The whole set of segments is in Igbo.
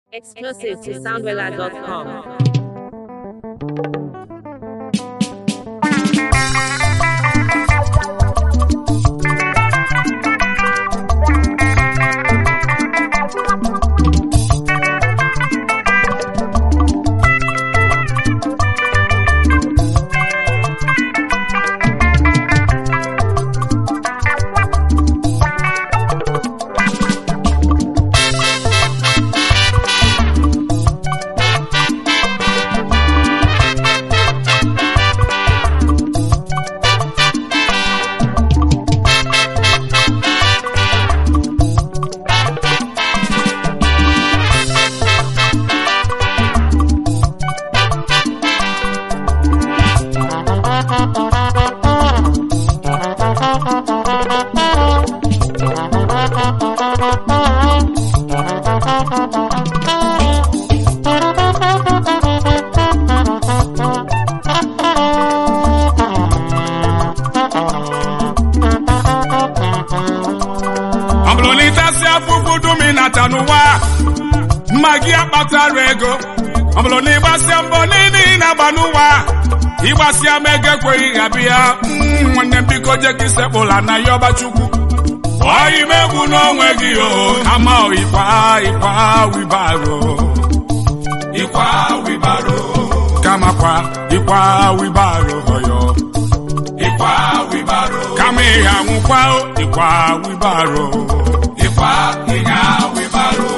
Exclusive to soundwella.com. ọ bụrụ na ịtasị afụfụ dum ị nata n'ụwa mma gị akpatara ego ọ bụrụ na ịgbasịa mbọ niile ị na-agba n'ụwa ịgbasịa ma ego ekweghị ha bịa Mm, nwanne m biko je ka isekpụla na ya ọba chukwu ọyị m egwu n'onwe gị o kama ịkwa ịkwa wibaro ịkwa wibaro kamakwa ịkwa wibaro ọyọ ịkwa wibaro kama ịha nwụkwa o, ịkwa wibaro ịkwa ịnya wibaro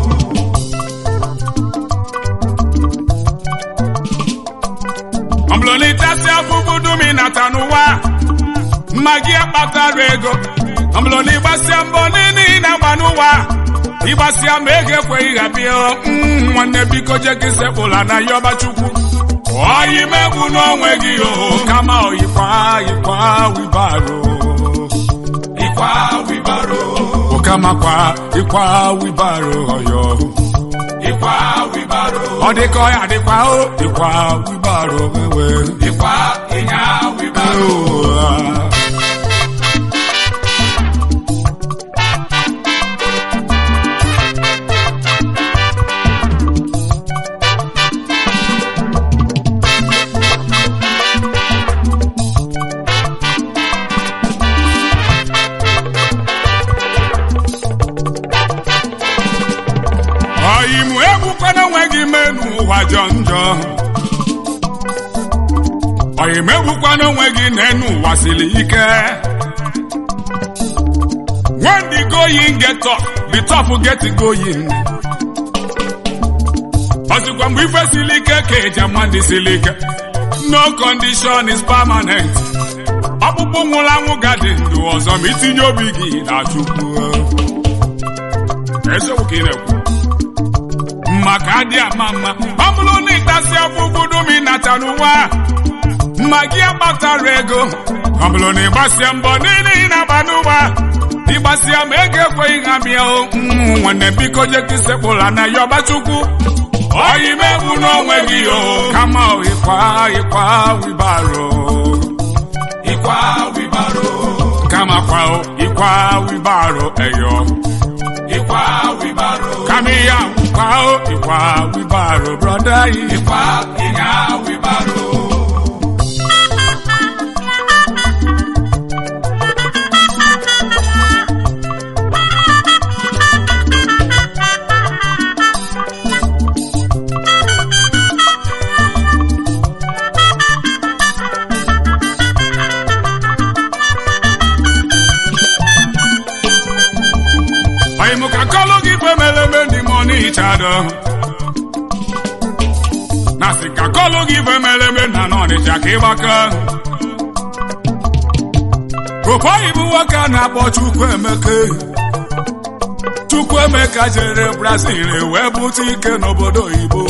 ọ bụrụ na ịtasị afụfụ dum ị nata n'ụwa mma gị akpatara ego ọ bụrụ na ịgbasịa mbọ niile ị na-agba n'ụwa ịgbasịa ma ego ekweghị ha bịa Mm, nwanne biko je ka isekpụla na ya ọba chukwu ọyị m egwu n'onwe gị o kama ịkwa ịkwa wibaro ịkwa wibaro okamakwa ịkwa wibaro ọyọ ịkwa wibaro ọ dịka ọ ya dịkwa o ịkwa wibaro wewe ịkwa ịnya wibaro ọyị mụ egbukwana onwe gị menu ụwa jọ njọ ọyị m egbukwana onwe gị n'enu ụwa siri ike when the going get tough the tough get going ọsịkwa mgbe ife siri ike ka eji ama ndị siri ike no condition is permanent ọkpụkpụ nwụrụ anwụ gadị ndụ ọzọ ma itinye obi gị na chukwu eziokwu ka ị na-ekwu maka adị ama mma ọ bụrụ na ịtasị afụfụ dum ịnata n'ụwa mma gị akpatara ego ọ bụrụ na ịgbasịa mbọ niile ị na-agba n'ụwa ịgbasịa ma ego ekweghị ha bịa o Mm, nwanne biko je ka isekpụla na ya ọba chukwu ọyị m egwu n'onwe gị o kama ịkwa ịkwa wibaro ịkwa wibaro kama kwa o, ịkwa wibaro eyo ịkwa wibaro kama ihe akwụkwa o ịkwa wibaro brọda yi ịkwa ịnya wibaro Oyi mụ ka kọlụ gị ife mere eme ndị mọ n'ịchado na sị ka kọlụ gị ife mere eme na n'ọnịcha ka ịgbaka oboyi bụ nwoke a na-akpọ Chukwuemeka Chukwuemeka jere Brazil wee bute ike n'obodo oyibo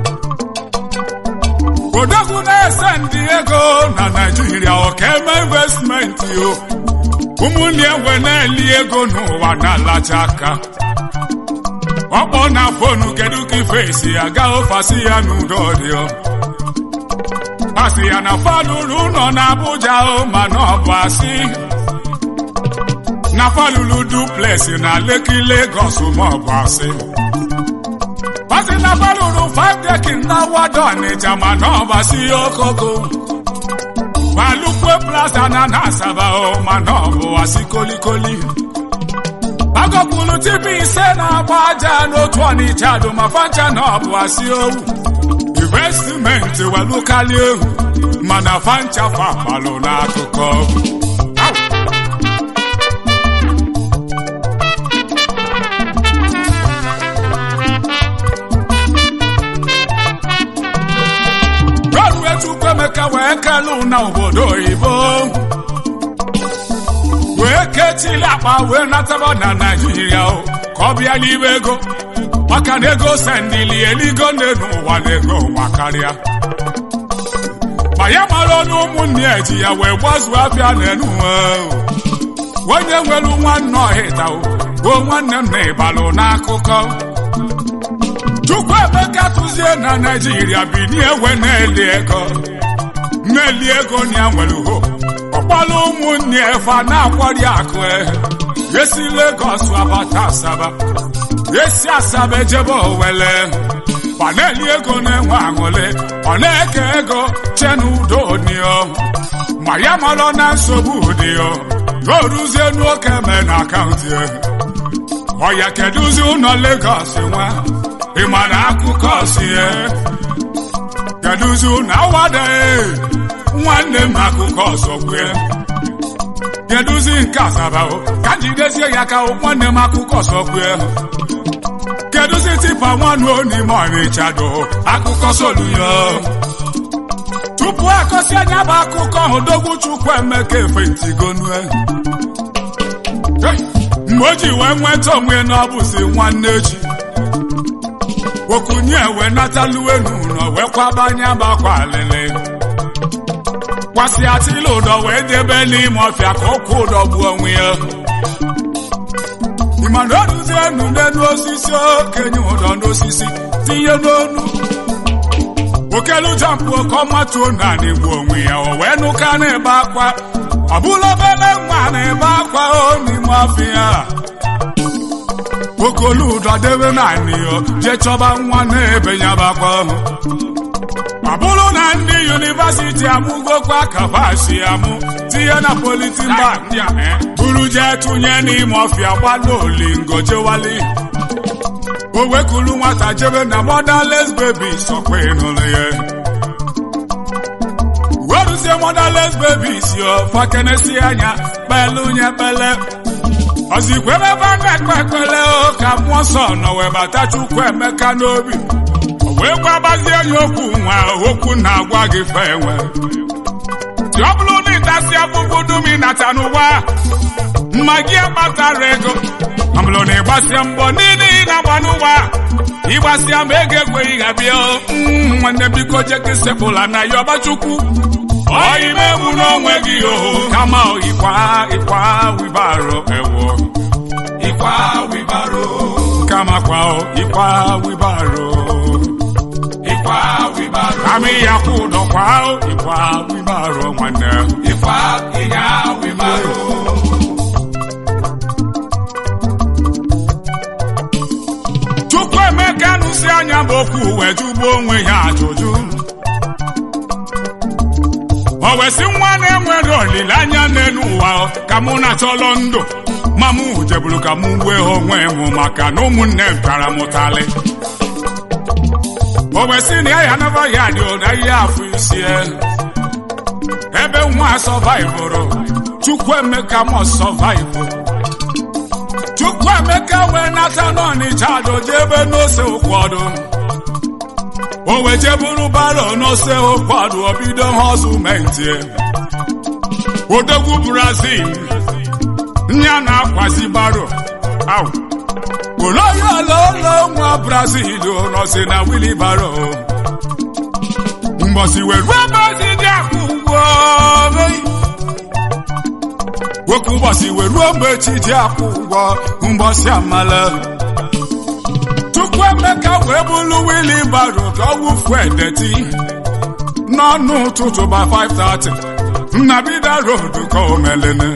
odogwu na-ese ndị ego na Naịjirịa ọka eme investmenti o ụmụnne enwe na-eli ego n'ụwa na-alacha aka ọkpọ na fonu kedu ka ife si aga ofasi ya n'udo dị o asị ya na falụrụ ụlọ na Abuja o mana ọ bụ asị na falụrụ duplex na Lekki Lagos ma ọ bụ asị pasi na balụrụ fadekin na wado ọnịcha ma na ọbasi okoko balukwe plasta na na asaba o ma na ọbụ wasi kolikoli agọpụrụ tibi ise na-agba aja n'otu ọnịcha dụ ma fancha na ọbụ asị owu investmenti welukali ewu mana fancha fapalụ n'akụkọ rọrue chukwuemeka wee kelụ na obodo oyibo wee ketili akpa wee nataba na naijiria o ka ọ bịa n'ime ego maka na ego sendili eligo nne n'ụwa na ego ụwa karịa ma ya mara ọnụ ụmụnne ya ji ya wee gbazuo afịa n'enu onye nwere nwanne ọhịta o nwanne m na ịbalụ n'akụkọ Chukwuemeka tụzie na naijiria binie ewe na-eli ego na-eli ego na ya nwere ho ọkpọrọ ụmụnne efe na-akwari akụ esi Lagos abata Asaba esi Asaba ejebe Owele ọ na-eli ego na-enwe aṅụrị ọ na-eke ego che n'udo dịo ma ya marọ na nsogbu dịo toruzie n'oke me na akaụntụ ọ ya kedụzi ụlọ Lagos nwa ịma na akụkọ si kedụzi ụlọ awada nwanne m akụkọ ọzọ kwue kedụzi nke Asaba ka jidezie ya ka nwanne m akụkọ ọzọ kwue kedụzi tipa nwanne onime ọnịcha do akụkọ soluyo tupu akọsi anya bụ akụkọ ahụ dogwu Chukwuemeka efentigonue mgbe o ji wee nweta onwe na ọ bụzi nwanne ji okunye wee nataluwe n'ụlọ wee kwabanye bakwa alịlị kwasị atịla ụdọ wee debe n'ime ọfịa ka ụkwụ ụdọ gbuo onwe ya ịmana oruzie enu n'elu osisi okenye ụdọ n'osisi tinye n'onu okelu jampụ oke ọmatuo naanị gbuo onwe ya o wee nụka na-ebe akwa ọ bụla obere nwa na-ebe akwa o n'ime ọfịa okolu ụdọ debe naanị ya jee chọba nwa na-ebe ya bakwa ọ bụrụ na ndị yunivasiti amụgokwa kafasi amụ tinye na politin bak buru jee tụnye n'ime ọfịa gbado olingo jewali o wekulu nwata jebe na motherless baby sọkwa ịnụrụ ya weruzie motherless baby si fakenesi anya kpelu nye kpele ọzikwebe ebe a na-ekpe ekpele ka mmụọ nsọ nọ wee bata Chukwuemeka n'obi wee gwabazie ya okwu nwa okwu na-agwa gị fe enwe ti ọ bụrụ na ịtasị afụfụ dum ịnata n'ụwa mma gị akpatara ego ọ bụrụ na ịgbasịa mbọ niile ị na-agba n'ụwa ịgbasịa ma ego ekweghị ha bịa nwanne biko jekesepụla na ya ọbachukwu ọyimegbu n'onwe gị oho kama ịkwa ịkwa wibaro ewo ịkwa wibaro kama kwa ịkwa wibaro ịkwa wibaro kama ya kwụ ụdọ kwa ịkwa wibaro nwanne ịkwa ịnya wibaro Chukwuemeka nụsi anya bụ okwu wee jụgbuo onwe ya ajụjụ o wesị nwa na-enwere olileanya n'elu ụwa ka mụ na-achọlọ ndụ ma mụ jeburu ka mụ wee onwe m maka na ụmụnne m tara m ụtalị o wesị na ya ya naba ya dị ụda ihe afọ isi ebe nwa sọvaịvụrụ Chukwuemeka mọ sọvaịvụ Chukwuemeka wee nata n'Ọnịcha doje ebe n'ose ụkwọdụ o wee jeburu baro n'ose ụkwọdụ obido họzumenti odogwu Brazil nya na-akwazi baro au oloyololo nwa Brazil nọzi na wilibaro mgbọsi wee ruo ebe ozi dị akwụ ụgwọ nwoke ụbọchị wee ruo mgbe chi ji akwụ ụgwọ mgbọsị amala Chukwuemeka wee bụrụ wili baro ka ọ wụfuo edeti n'ọnụ ụtụtụ ba 5:30 nnabida road ka o melene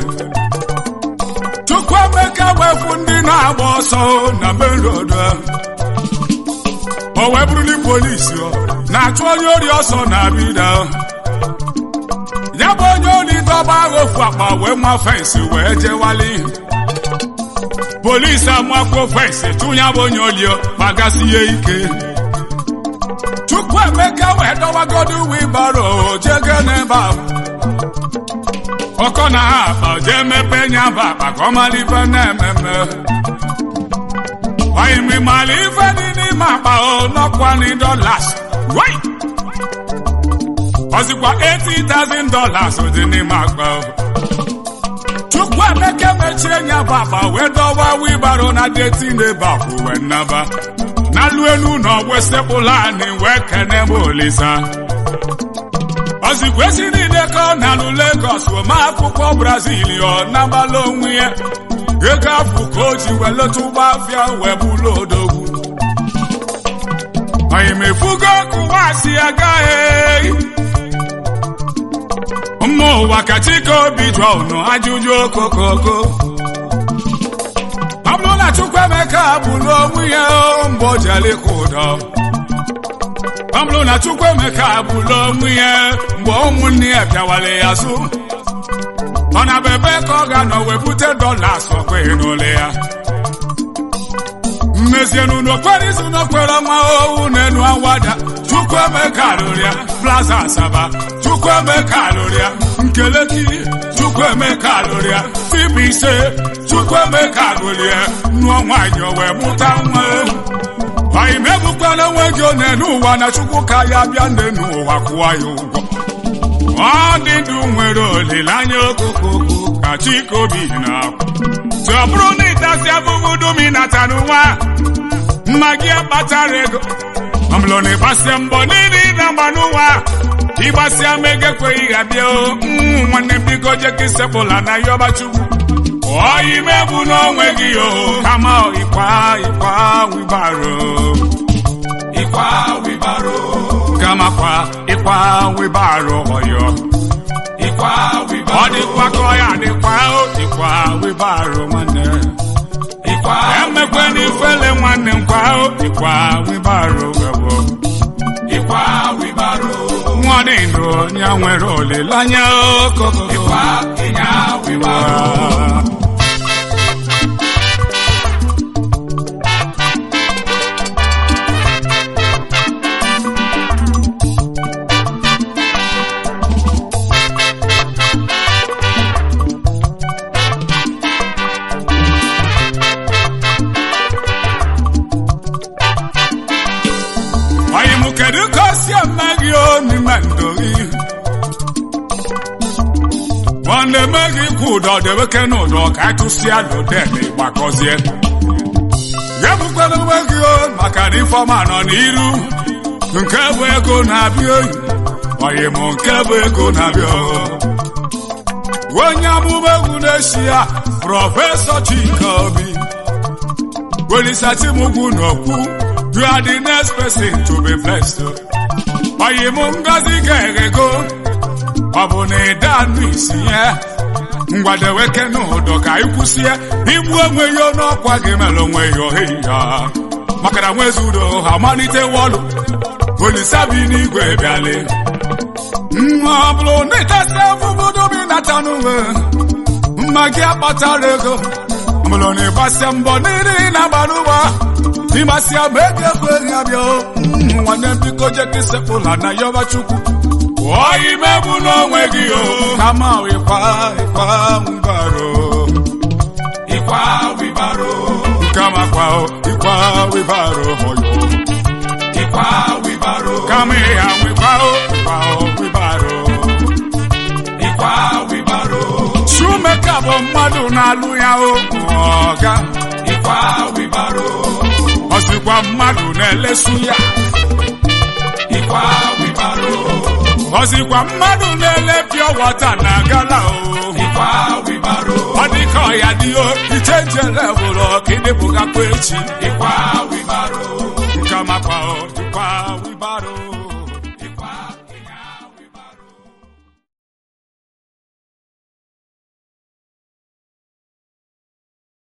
Chukwuemeka wee fụ ndị na-agba ọsọ na main road o wee bụrụli polisi ọ na-achụ onye ori ọsọ na-abịda ya bụ onye ori dọba agha ofu akpa wee ma fensị wee jewali polisi amakwuo fensị tụnya bụ onye olio kpagasị ya ike Chukwuemeka wee dọwagodo wibaro jege n'ebe ahụ ọkọ na ha akpa jee mepe nya bụ akpa ka ọ mara ife na-ememe oyimi mara ife dị n'ime akpa o nọkwani dollars wai ọzikwa 80,000 dollars dị n'ime akpa o Chukwuemeka mechie nya bụ akpa wee dọwa wibaro na deti n'ebe akwụ wee nnaba n'alụ elu na ọgwesepụla anyị wee kene m olisa ozikwesi niile ka ọ na-alụ Lagos ma akwụkwọ Brazil ọ nabala onwe ya ego afụ ka o ji wee leta ụgbọ afịa wee bụlụ odogwu oyimefugo kụwasị agaghị mma ụwa ka chike obi jụọ unu ajụjụ okokoko ọ bụrụ na Chukwuemeka bụrụ onwe ya mgbe o jere ịkụ ụdọ ọ bụrụ na Chukwuemeka bụrụ onwe ya mgbe ụmụnne ya bịawale ya azụ ọ na bebe ka ọ ga-anọ wee bute dọlas ọkwa n'ole ya mmezienu n'okpere izu n'okpere ọnwa owu n'enu awada Chukwuemeka lụrụ ya plaza asaba Chukwuemeka lụrụ ya nkeleki Chukwuemeka lụrụ ya fibu ise Chukwuemeka lụrụ ya nụọ nwaanyị o wee mụta nwa anyị megbukwana onwe gị one n'ụwa na Chukwu ka ya bịa nne n'ụwa kwụọ ya ụgwọ ọ dị ndụ nwere olileanya okokoko ka chikobi na-akwụ tụ ọ bụrụ na ịtasị abụghị dumi nata n'ụwa mma gị akpatara ego ọbụlụ na ịgbasịa mbọ niile ịna mgba n'ụwa ịgbasịa ma ego ekweghị ha bịa nwanne m biko jeka isepụla na yọba chukwu oyi megbu n'onwe gị o kama ịkwa ịkwa wibaro ịkwa wibaro kama kwa ịkwa wibaro ọyọ ịkwa wibaro ọ dịkwa ka ọ ya dịkwa o ịkwa wibaro nwanne ịkwa emekwe n'ifele nwanne m kwa o ịkwa wibaro webo ịkwa wibaro nwa dị ndụ onye nwere olileanya okoko ịkwa ịnya wibaro Anyị mụ kedu ka o si eme gị n'ime ndụ gị nwanne eme gị kwụ ụdọ debeke n'ụdọ ka atụsịa n'odem gbakọzie ya bụkwara onwe gị o maka na ifeọma nọ n'iru nke bụ ego na-abịa oyi oyi mụ nke bụ ego na-abịa onye amụma egwu na-eshi ya prọfesọ Chika Obi welisachimugwu n'okwu You are the next person to be blessed. Oyi mụ ngozi ga-eghego ọ bụ na ịda anụ isi ya ngwadeweke n'ụdọ ka anyị kwụsịa igbu onwe ya n'ọkwa gị mere onwe ya ohe ya maka na nwezi udo ha malite wọlụ olisabi n'igwe bịalị nwa ọ bụrụ na ịtasị afụbodo bi nata n'uwe mma gị akpatara ego ọ bụrụ na ịgbasịa mbọ niile ị na-agba n'ụwa ịmasịa ma ego ekweghị abịa nwanne biko jeka isepụla na yọba chukwu oyi megbu n'onwe gị o kama ịkwa ịkwa wibaro ịkwa wibaro kama kwa ịkwa wibaro hoyo ịkwa wibaro kama ịha ịkwa ịkwa wibaro ịkwa wibaro Chukwuemeka bụ mmadụ na-alụ ya o ọga ịkwa wibaro ọ sịkwa mmadụ na-elesu ya ịkwa wibaro ọ sịkwa mmadụ na-ele pịọ wọta na gala o ịkwa wibaro ọ dịka ọya dị o ichenje levụlụ ka ịdịpụgakwa echi ịkwa